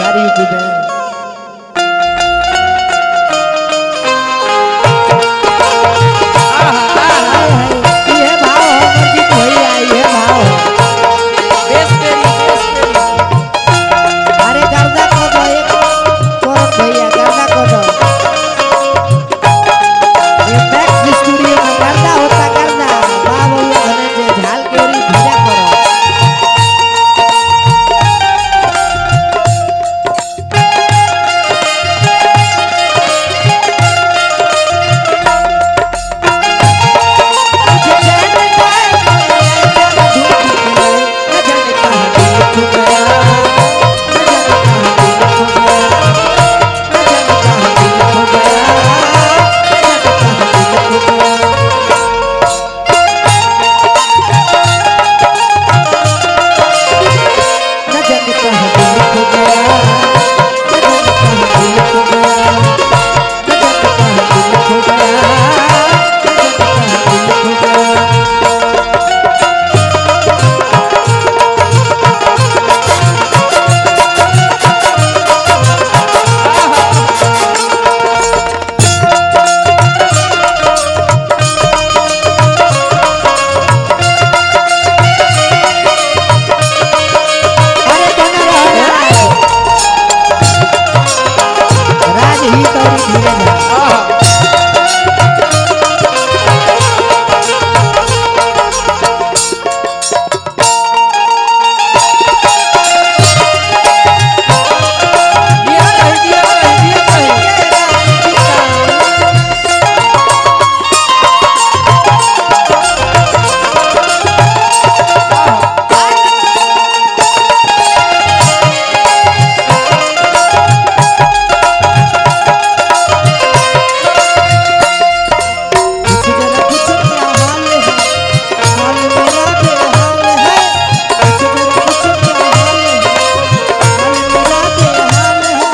Bihar UP में हाय, हाय, ये भाव हो मंजीत भैया ये भाव हो बेस तेरी बेस तेरी अरे गर्दा को दो एक कौन भैया गर्दा को दो ये मैक्स स्टूडियो में गर्दा होता गर्दा वाह भैया धनंजय झाल के ओरी भेजा करो अरे बना रहो राज ही तो धीरे जा दिया रही दिया रही दिया रही कुछ जरा कुछ क्या हाल है हाल मेरा बेहाल है कुछ जरा कुछ क्या हाल है हाल मेरा बेहाल है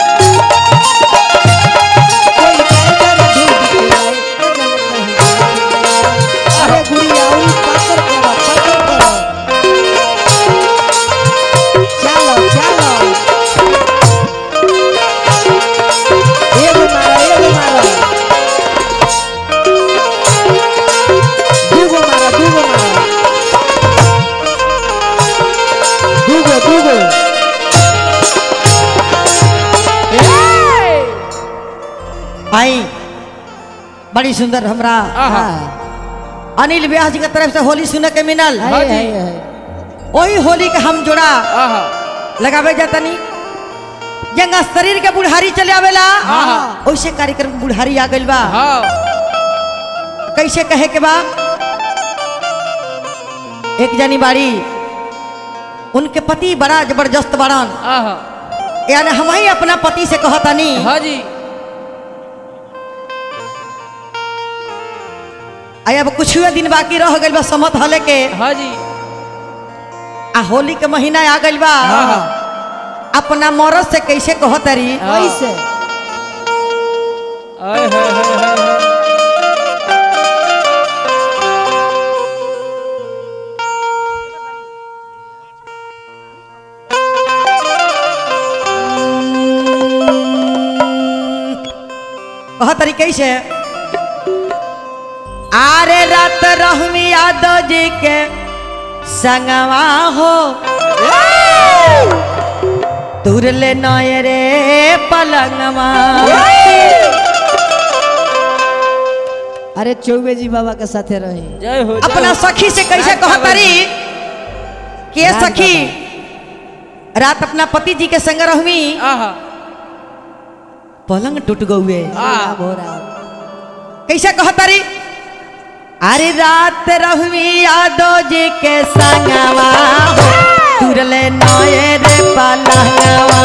कोई कहकर ढूंढ के आए अरे गुड़िया उन पाकर करो पाकर करो चलो चलो एगो मारो एगो मारो दूगो मारो दूगो मारो दूगो दूगो आई बड़ी सुंदर हमरा आहा। हाँ। अनिल व्यास जी के तरफ से होली सुने के मिलल हाय, हाँ जी। हाय, हाय। वही होली के हम जोड़ा आहा लगावे जातनी जंगा शरीर के बुढ़ारी चले आवेला हाँ। वैसे कार्यक्रम में बुढ़ारी आ गइल बा हाँ कैसे कहे के बा एक जनी बाड़ी उनके पति बड़ा जबरदस्त बड़न आहा यानी हम ही अपना पति से कहतनी हाँ जी आई अब कुछ दिन बाकी रह गइल बा समत हले के हाँ जी आ होली के महीना आ गइल बा हाँ। अपना मरद से कैसे कहतरी हाँ। कैसे आय हाय हाय हाय हाय कहतरी कैसे आरे रात रहमी यादव जी के संगवा हो तुरले नय रे पलंगवा अरे चौबे जी बाबा के साथे रही जय हो जय अपना हो। सखी से कैसे रात कहतरी के रात सखी रात अपना पति जी के संग रहमी आहा पलंग टूट गए हाँ। हो रहा कैसे कहतरी अरे रात रहमी यादव जी के संगवा हो तुरले नए रे पलंगवा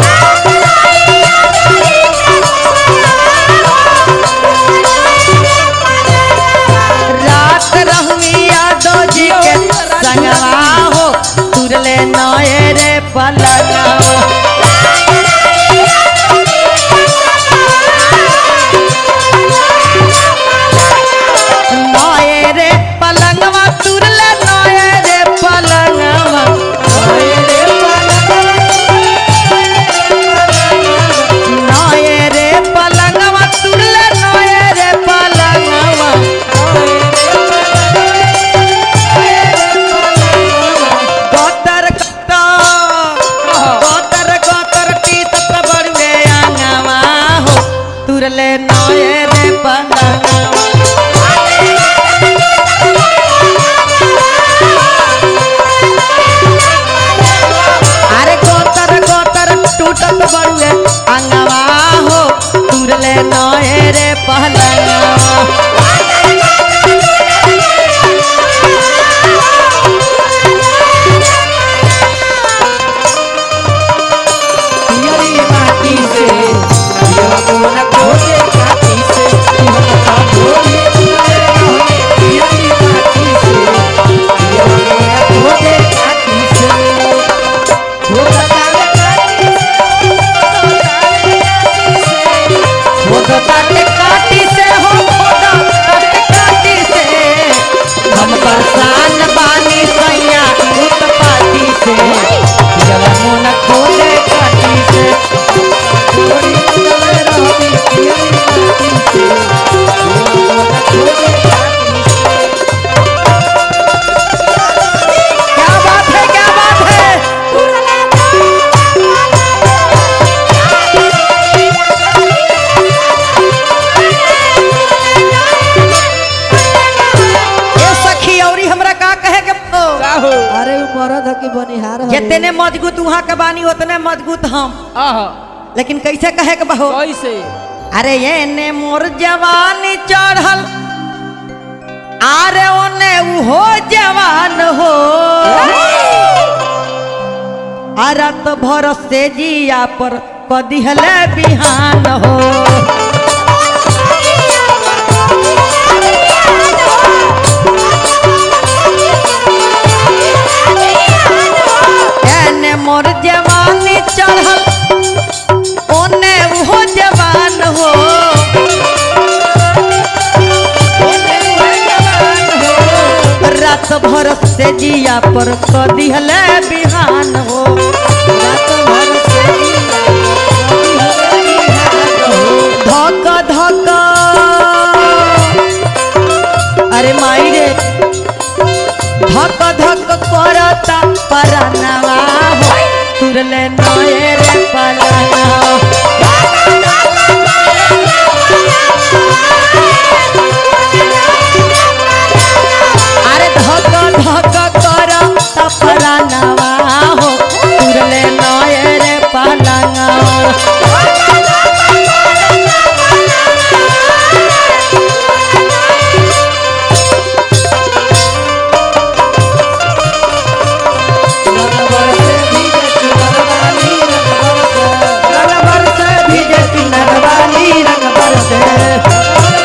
रात रहमी यादव जी के संगवा हो तुरले नए रे पलंगवा नए रे पलंगवा तुरले नए रे पलंगवा नए रे पलंगवा तुरले नए रे पलंगवा अरे गोतर गोतर टूटत बड़ुए अंगवा हो तुरले नए रे पलंगवा पियरी माटी से पियवा मोन खोजे काटी से पियवा का भोले चले रहोगे पियरी माटी से पियवा मोन खोजे काटी से हो बतावे काटी से वो तो काटे काटी से हो खोदा काटे काटी से हम परेशान बानी सैया उत्पाती से जब मुन खोले काटी से थोड़ी चले रहोगे पियरी माटी से पियवा मोन खोजे काटी से क्या बात है क्या बात है ये सखी औरी हमरा का कहे के हो? का हो अरे उ मरद ह कि बनिहार ह जितने मजबूत वहाँ के बानी उतने मजबूत हम आहा लेकिन कैसे कहे के बहो कैसे अरे ये ने मोर जवानी चढ़ल अरे ओने उहो जवान हो अरत भर से जिया पर कदिहले बिहान हो एने मोर जवानी चढ़ल ओने उहो जवान हो रात भर से जिया पर कदिहले बिहान हो रात भर से धक धक अरे माई रे धक धक करता परनवा हो तुरले नए रे पलनवा अरे धक धक करता परनवा हो तुरले नए रे पलनवा रंग बरसे भीगे किन्नर वाली रंग बरसे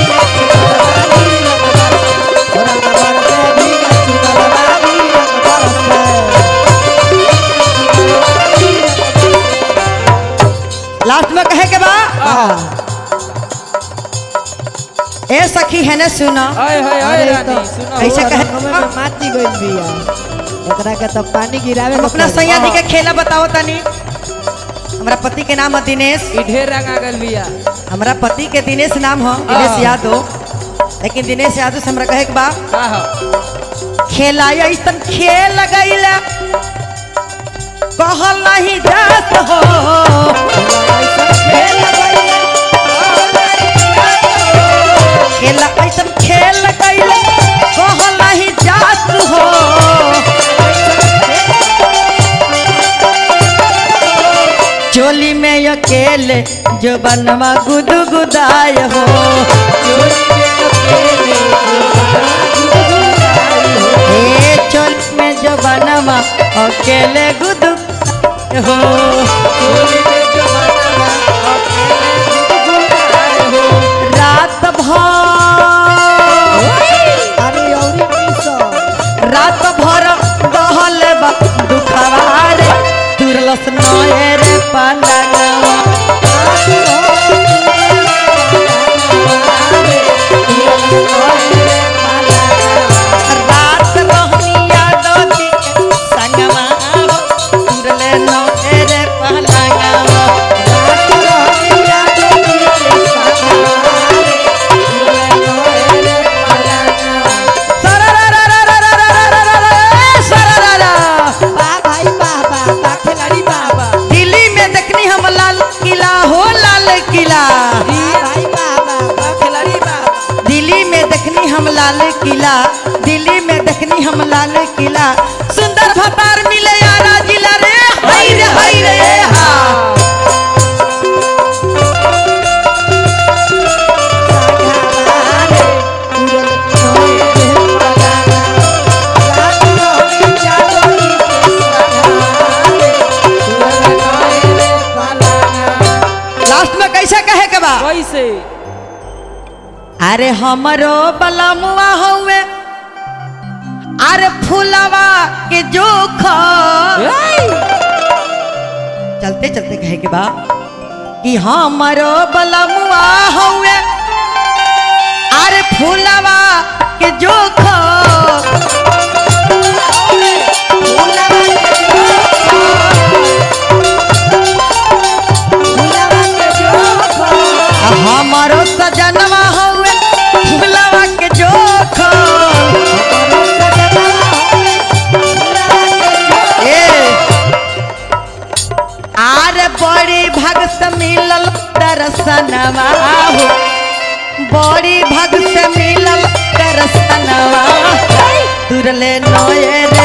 लास्ट में कहे के बा ए सखी है ने सुना हाय हाय हाय रानी सुनो ऐसे कहे माटी गइल बिया एकरा के तो पानी गिरावे हम के अपना पड़ी। सैया जी के खेला बताओ तनी हमारा पति के नाम है दिनेश ई ढेर रंग आ गल बिया हमारा पति के दिनेश नाम है दिनेश हाँ। यादव लेकिन दिनेश यादव से हमरा कहे के बा का हो खेला ऐसन खेल गईला कहल नहीं जात हो खेल गइला, खेला ऐसन खेल गईला कहल नहीं जात हो चोली में अकेले जो बनवा गुदु गुदाय हो ए चोली में जो बनवा अकेले गुदु हो रात भर अरे औरी मिसो रात भर दहल बा दुखवा रे तुरलस नए रे पलंगवा रात रहनिया दो के संगवा हो तुरले नए रे पलंगवा लाल किला दिल्ली में देखनी हम लाल किला सुंदर भतार मिले यारा जिला रे हाय रे हाय रे हा लास्ट में कैसे कहे के बा कैसे अरे हमरो बलमुआ हउए अरे फुलवा के जोख चलते चलते कहे के बा कि हमरो बलमुआ हउए अरे फुलवा के जोख हमारो सजनवा हउए फुलवा के जोख ए आर बड़ी भगत मिलल दर्शनवा हो बड़ी भगत मिलल दर्शनवा तुरले नये